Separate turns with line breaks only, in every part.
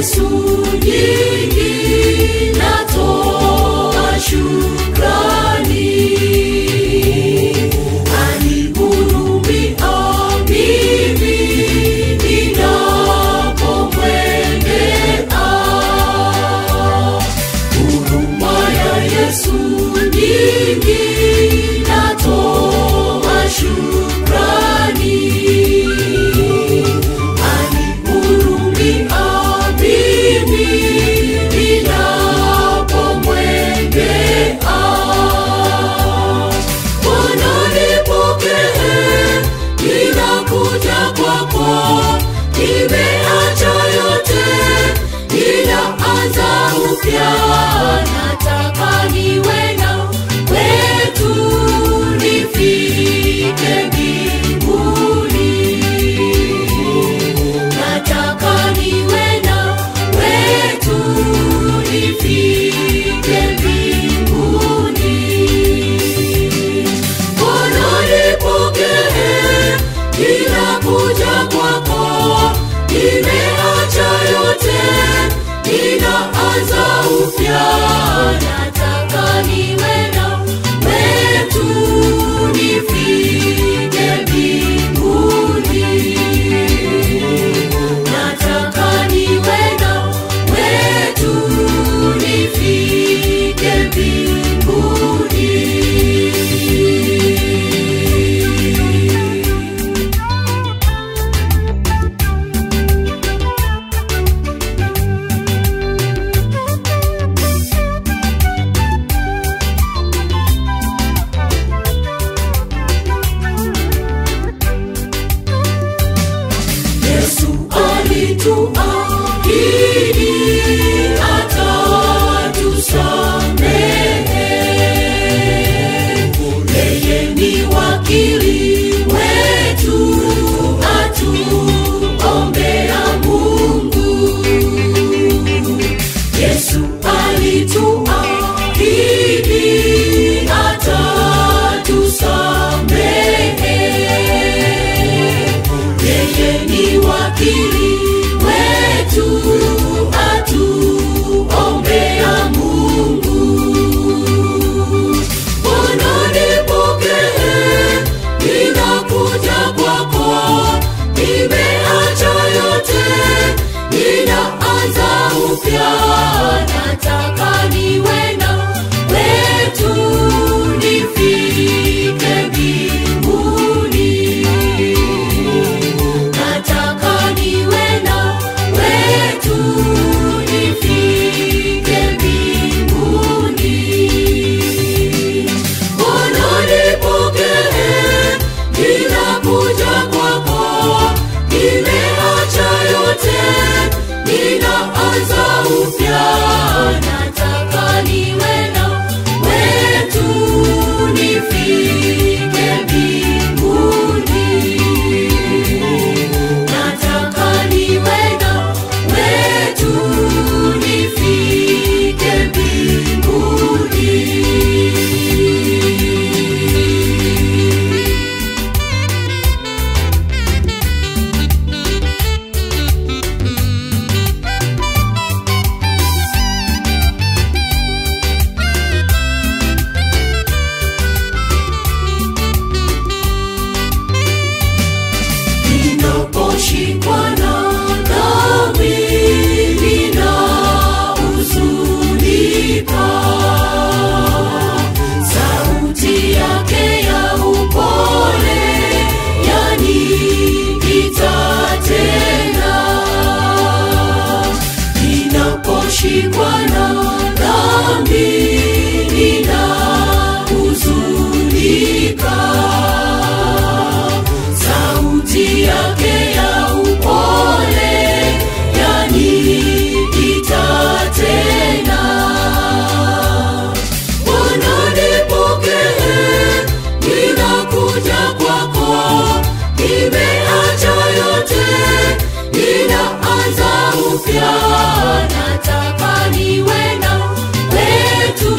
Yesu nyingi natoa shukrani. Anihurumia mimi ninapomwendea. Huruma ya Yesu nyingi natoa shukrani. Anihurumia mimi ninapomwendea. Bwana nipokee, ninakuja kwako, nimeacha yote, ninaanza upya, nataka niwe na wetu, nifike mbinguni. Nataka niwe na wetu, nifike mbinguni. Bwana nipokee, ninakuja kwako, nimeacha yote, ninaanza upya, nataka niwe na wetu, nifike mbinguni. Nataka niwe na wetu, nifike mbinguni. Yesu alituahidi atatusamehe. Yeye ni wakili wetu, atuombea Mungu. Yesu alituahidi atatusamehe. Yeye ni wakili wetu, atuombea Mungu. Bwana nipokee, ninakuja kwako, nimeacha yote, ninaanza upya, nataka niwe na wetu, nifike mbinguni. Nataka niwe na wetu, nifike mbinguni. Bwana nipokee, ninakuja kwako, nimeacha yote, ninaanza upya, nataka niwe na wetu, nifike mbinguni. Nataka niwe na wetu, nifike mbinguni. Ninaposhikwa na dhambi, ninahuzunika. Sauti yake ya upole yaniita tena. Ninaposhikwa na dhambi, ninahuzunika sauti yake ya upole yaniita tena. Bwana nipokee, ninakuja kwako, nimeacha yote, ninaanza upya, nataka niwe na wetu,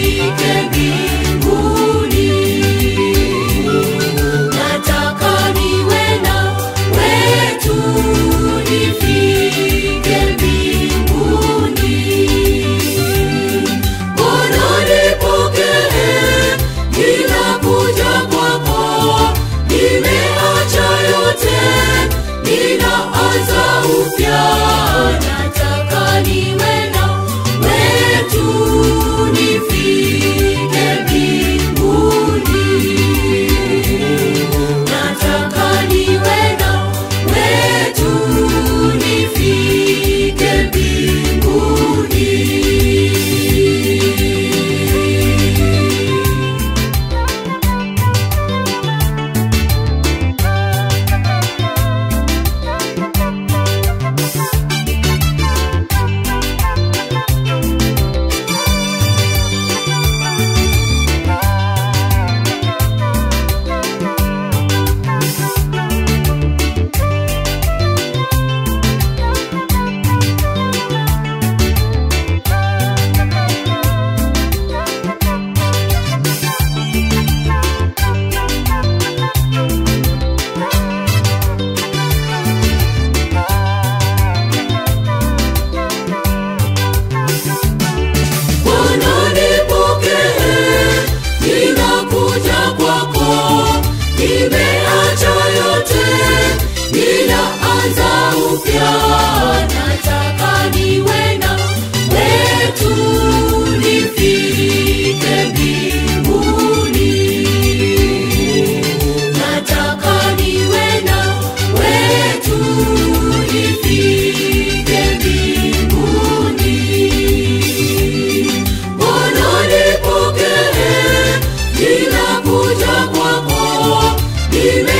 nifike mbinguni. Nataka ni ninaanza upya nataka niwe na wetu nifike mbinguni nataka niwe na wetu nifike mbinguni Bwana nipokee, ninakuja kwako, nime